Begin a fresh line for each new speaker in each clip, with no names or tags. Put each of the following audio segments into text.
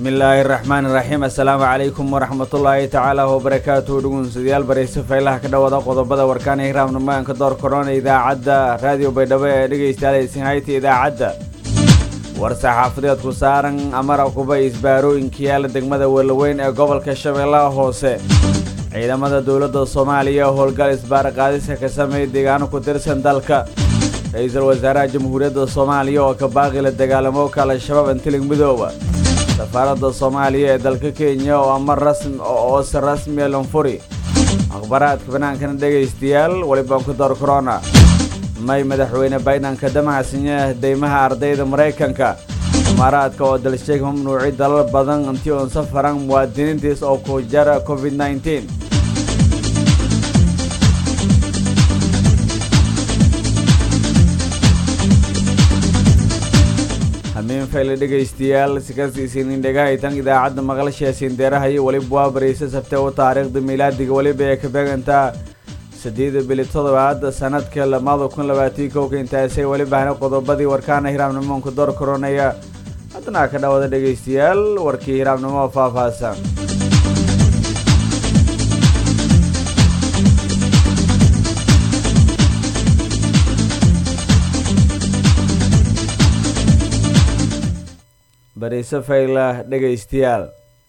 bismillaahi raxmaani raxiim assalaamu calaykum waraxmatullaahi tacaala wabarakaatuhu dhugunsudayaal barayse faylaha ka dhawada qodobada warkaan ee hiraabnamaanka door korona idaacadda raadiyo baydhabo ee dhegaystayaal hayta idaacadda war saxaafadeed ku saaran amara kuba isbaarooyinka yaala degmada welaweyn ee gobolka shabeellaha hoose ciidamada dowladda soomaaliya howlgal isbaar qaadisa ka sameeyay deegaano ku tirsan dalka ra-iisul wasaaraha jamhuuriyadda soomaaliya oo ka baaqi la dagaalamo ka al-shabaab antilig midooba safaaradda soomaaliya ee dalka kenya oo amar rasmi oo si rasmiya lanfuri akhbaraadka banaankana dhegaystayaal welibaan ku dar corona may madaxweyne baydhanka damacsinya deymaha ardayda maraykanka imaaraadka oo dalsheeg mamnuuci dalal badan intii uun safaran muwaadiniintiis oo ku jara covid nneteen hamiin fayle dhegaystayaal sikasiisiinin dhegahaytan idaacadda maqlasheesiin deerahayo weliba waa baraysa sabte u taariikhda miilaadiga weliba ee ka beegantaa saddeeda bili toddobaad sanadka lamada kun labaatii kowka intaasay welibahna qodobadii warkaana hiraabnimonka door koronaya haddana ka dhawada dhegaystayaal warkii hiraabnimo faahfaahsan bariise fayla dhegaystayaal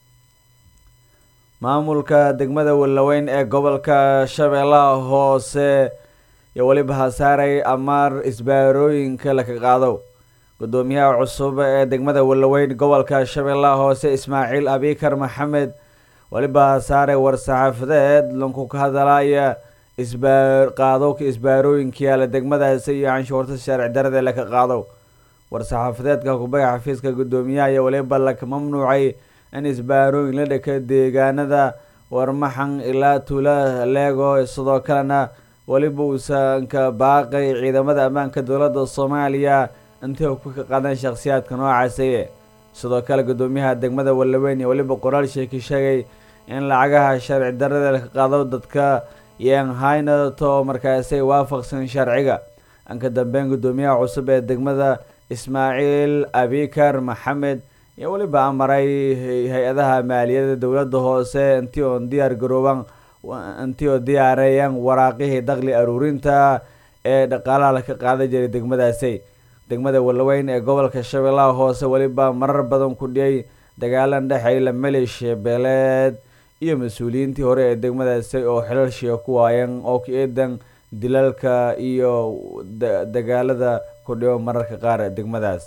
maamulka degmada welaweyn ee gobolka shabeellaha hoose iyo weliba hasaaray amaar isbaarooyinka laka qaado guddoomiyaha cusub ee degmada welaweyn gobolka shabeellaha hoose ismaaciil abikar maxamed weliba hasaaray war-saxaafadeed lanku ka hadalaya isbaar qaadowka isbaarooyinka yaala degmadaasi iyo canshuurta sharci darada laka qaado war-saxaafadeedka kubaya xafiiska guddoomiyaha iyo weliba laka mamnuucay in isbaarooyin la dhaka deegaanada warmaxan ilaa tula leego sidoo kalena weliba uusan ka baaqay ciidamada ammaanka dowladda soomaaliya intii ku ka qadan shakhsiyaadka noocaasiye sidoo kale guddoomiyaha degmada walaweyn iyo weliba qoraal sheeki sheegay in lacagaha sharci darada laka qaado dadka yeen haynato markaasay waafaqsan sharciga anka dambeyn guddoomiyaha cusub ee degmada ismaaciil abikar maxamed iyo weliba amaray hay-adaha maaliyadda dowladda hoose intii oon diyaar garooban intii oo diyaareeyaan waraaqihii dakli aruurinta ee dhaqaalaha laka qaadan jiray degmadaasi degmada walaweyn ee gobolka shabeellaha hoose weliba marar badan ku dhiyay dagaalan dhexeeyla maleeshiya beeleed iyo mas-uuliyiintii hore ee degmadaasi oo xilalshiya ku waayeen oo ka eedan dilalka iyo dagaalada ku dhiyo mararka qaar degmadaas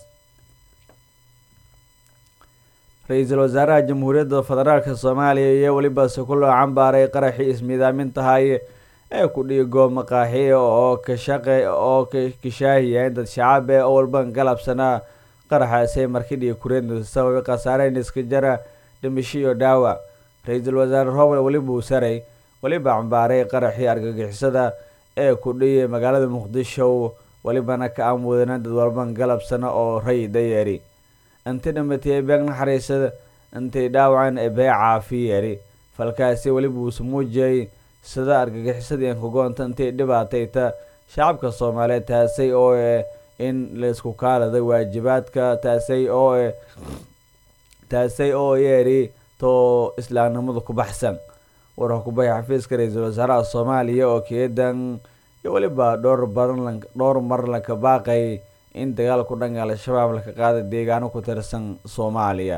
ra-iisul wasaaraha jamhuuriyadda federaalka soomaaliya iyo weliba sukuloo cambaaray qaraxii ismiidaamintahay ee ku dhiigo maqaaxiya oo ka shaqe oo kashaahiyaen dad shacabe oo walban galabsanaa qaraxaasay markidhii kureed sababay khasaareyn iska jara dhimisho iyo dhaawac ra-iisul wasaare robert weliba uu saray weliba cambaaray qaraxii argagixisada ee ku dhiyay magaalada muqdisho welibana ka amudana dad walban galabsana oo ray dayeeri inti dhimatay beeg naxariisada intay dhaawacan ee bee caafi yeeri falkaasi weliba uusa muujiyay sida argagixisadii ankagoonta intay dhibaatayta shacabka soomaaliyeed taasay oo eh in laisku kaaladay waajibaadka taasay oo eh taasay oo yeeri too islaamnimada ku baxsan warka kubaya xafiiska ra-iisul wasaaraha soomaaliya oo keedan iyo weliba dhowr badan dhowr mar laka baaqay in dagaalku dhanka al-shabaab laka qaada deegaano ku tirsan soomaaliya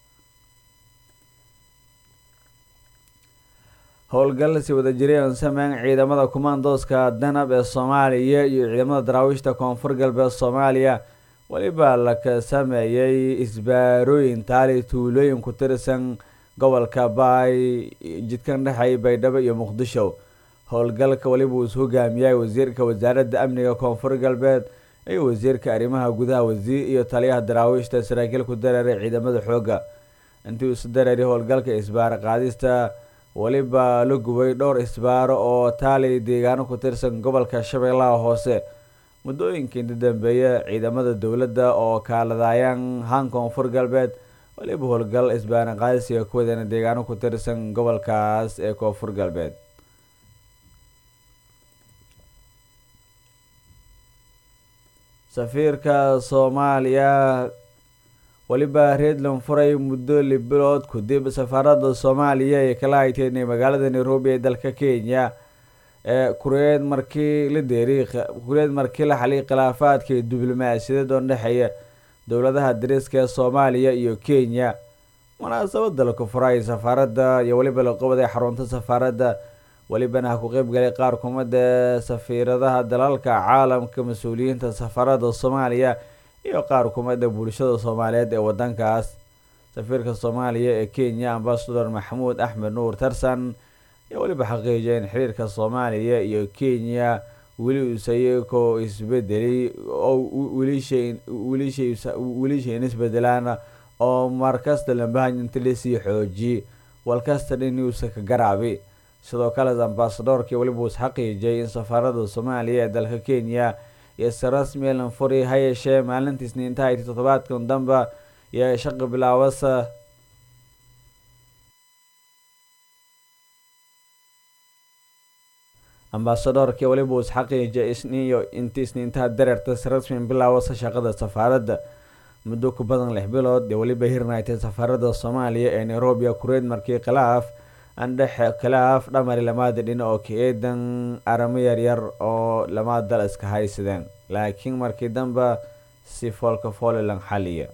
howlgal si wada jiray oon sameyn ciidamada kumaandooska danab ee soomaaliya iyo ciidamada daraawiishta koonfur galbeed soomaaliya weliba laka sameeyey isbaarooyin taali tuulooyin ku tirsan gobolka baay jidkan dhexeey baydhabo iyo muqdisho howlgalka weliba uu is hogaamiyay wasiirka wasaaradda amniga koonfur galbeed iyo wasiirka arrimaha gudaha wasiir iyo taliyaha daraawiishta saraakiil ku dareeray ciidamada xoogga intii uu isu dareeray howlgalka isbaaro qaadista weliba la gubay dhowr isbaaro oo taali deegaano ku tirsan gobolka shabeellaha hoose muddooyinkii inta dambeeya ciidamada dowladda oo kaaladaayaan haan koonfur galbeed weliba howlgal isbaaro qaadisiga ku wadana deegaano ku tirsan gobolkaas ee koonfur galbeed safiirka soomaaliya weliba reedland furay muddo libilood kadib safaarada soomaaliya ee kala hayteenay magaalada nairobi ee dalka kenya ee kureed markii la deeriy kureed markii la xaliy khilaafaadka diblomaasiyadeed oo dhexeeya dowladaha dariska ee soomaaliya iyo kenya munaasabada laku furay safaaradda iyo weliba la qabaday xarunta safaaradda welibana ha ku qeyb galay qaar kumida safiiradaha dalalka caalamka mas-uuliyiinta safaarada soomaaliya iyo qaar kumida bulshada soomaaliyeed ee wadankaas safiirka soomaaliya ee kenya ambasador maxamuud axmed nuur tarsan iyo weliba xaqiijiyay in xiriirka soomaaliya iyo kenya weli usayko isbedeli oo wilishayn isbedelaan oo markasta lambahan inta lasii xoojiye walkasta dhinuusa ka garaabi sidoo kale ambasadorkii weliba us xaqiijiyay in safaarada soomaaliya ee dalka kenya iyo si rasmi elan furi ha yeeshee maalintii isniintaha iyo toddobaadkan damba iyo shaqa bilaawasa ambasadorkii weliba us xaqiijiyay isniiyo intii isniintaha dareerta si rasmi bilaawasa shaqada safaaradda muddo ku badan lix bilood ee weliba hirnaytay safaarada soomaaliya ee nairobi kureed markii khilaaf andhexe khilaaf dhamari lamaada dhina oo ka eedan aramo yaryar oo lama dal iska haysadeen laakiin markii damba si foolka foolilan xaliya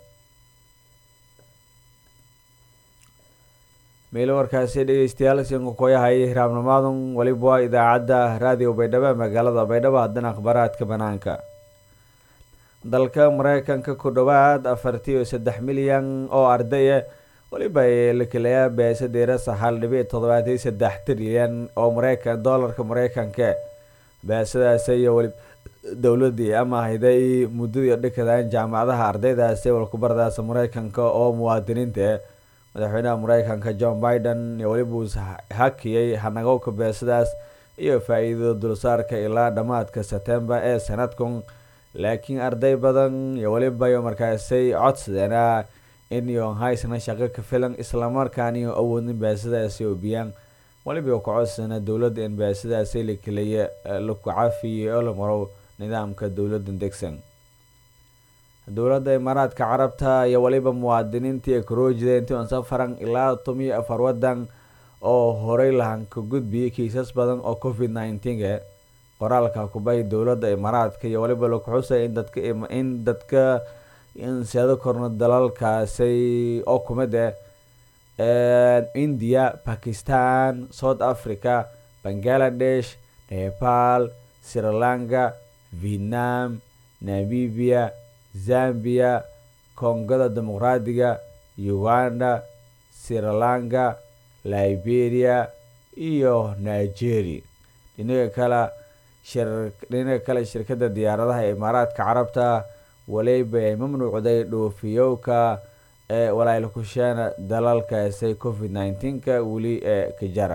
meelo warkaasi dhegeystayaal sinka koyahaya hiraabnimaadan weliba waa idaacadda raadiyo baydhabo magaalada baydhabo haddana akhbaaraadka banaanka dalka mareykanka ku dhowaad afartii iyo saddex milyan oo ardaya weliba la kelayaa beesadeerasa hal dhibic toddobaatiyo saddex trilyan oo mareykan doolarka mareykanka beesadaasi iyo weli dowladii ama hayday muddadii dhikadaan jaamacadaha ardaydaasi walkubardaasa mareykanka oo muwaadiniinta madaxweynaha mareykanka john biden iyo weliba uu hakiyay hanagowka beesadaas iyo faa-iidada dulsaarka ilaa dhammaadka sebtembar ee sanadkan laakiin arday badan iyo weliba iyo markaasay codsadeena in iyo haysna shaqo ka filan islamarkaan iyo awoodin beesadaasi obiyaan weliba ka codsana dowladda in beesadaasi la keliya laku cafiye oo la maro nidaamka dowladda degsan dowladda imaaraadka carabta iyo weliba muwaadiniintii ee karoojida intii on safaran ilaa tomiyo afar wadan oo horey lahan ka gudbiyay kiisas badan oo covid nineteen qoraalka kubahi dowladda imaaraadka iyo weliba laku xusay in dadka in dadka inseado korno dalalkaasi oo kumid ah india bakistan south africa bangaladesh nepal sri lanka vietnam namibia zambia kongada dimuqraadiga uganda sri lanka liberia iyo nigeria dhinaga kale dhinaga kale shirkadda diyaaradaha ee imaaraadka carabta waliba ay mamnuucday dhoofiyowka ee walaalkusheena dalalkaasi covid nineteenka weli ee ka jara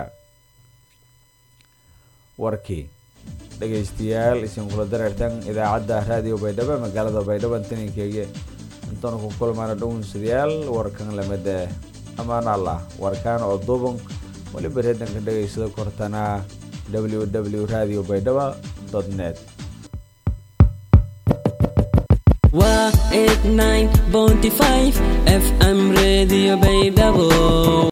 warkii dhegeystayaal isinkula dareertan idaacadda raadiyo baydhabo magaalada baydhabo taninkeyga intaanu ku kulmaana dhownsadayaal warkan lamid amaan allah warkaan oo duuban waliba reedanka dhegeysada kortana w w radio baydhabo net
waa eight nine bonty five fm radio baydhabo